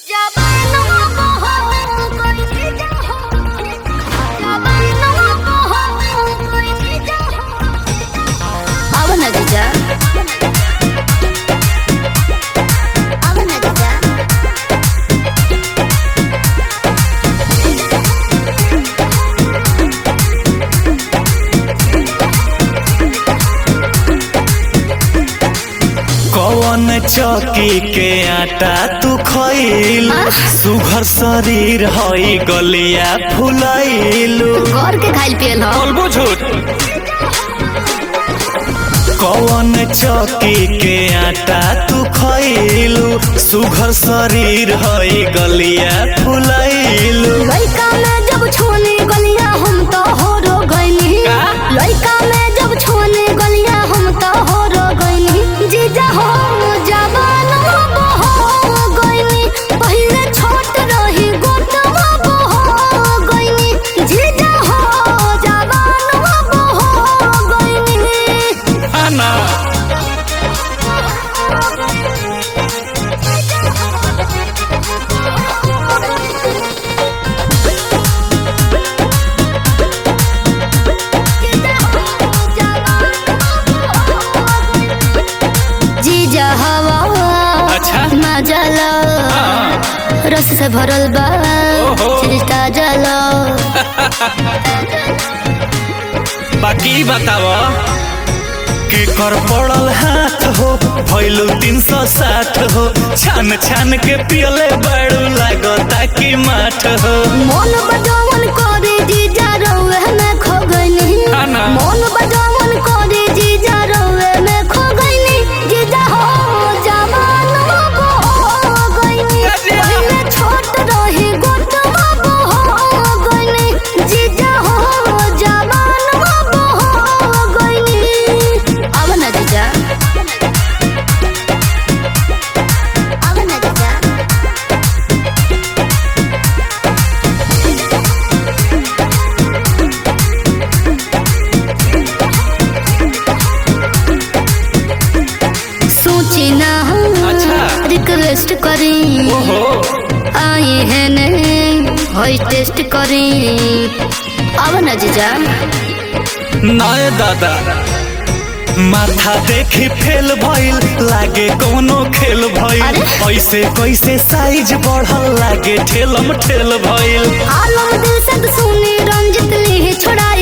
चौकी के आटा तू खइल सुघर शरीर हई गलिया फुलैलू घर के खाइल पियल ह बोलबो झूठ कौन चौकी के आटा तू खइलू सुघर शरीर हई गलिया फुलैलू लइका में जब छोने गलिया हम तो हो रो गइनी का? लइका में जब छोने गलिया हम तो हो रो गइनी जीजा हो जवान हो गइनी पहिले छोट रही गोटवा हो गइनी जीजा हो जवान हो गइनी आना जीजा हवा अच्छा। मजल हाँ। रस से भरल बा ओहो। चिरिष्टा जल बाकी बताव के कर पड़ल हाथ हो भैलू तीन सौ साठ हो छान छान के पियले बड़ू लागता कि माठ हो मन बजावन करे जीजा रउए में खो गइनी हाँ ना। मन बजावन करे जीजा रउए में खो गइनी जीजा हो जवान हो गइनी अरे। पहिले छोट रही गोटवा हो गइनी जीजा हो जवान हो गइनी अब ना जीजा अब ना जीजा सोची ना अच्छा। रिक्वेस्ट करी ओहो आई है ने होई टेस्ट करी अब ना जीजा नए दादा माथा देखी फेल भइल लागे कोनो खेल भइल अरे? ऐसे कैसे साइज बढ़ल लागे ठेलम ठेल भइल आलम दिल से तो सुनी रंजित ली छोड़ा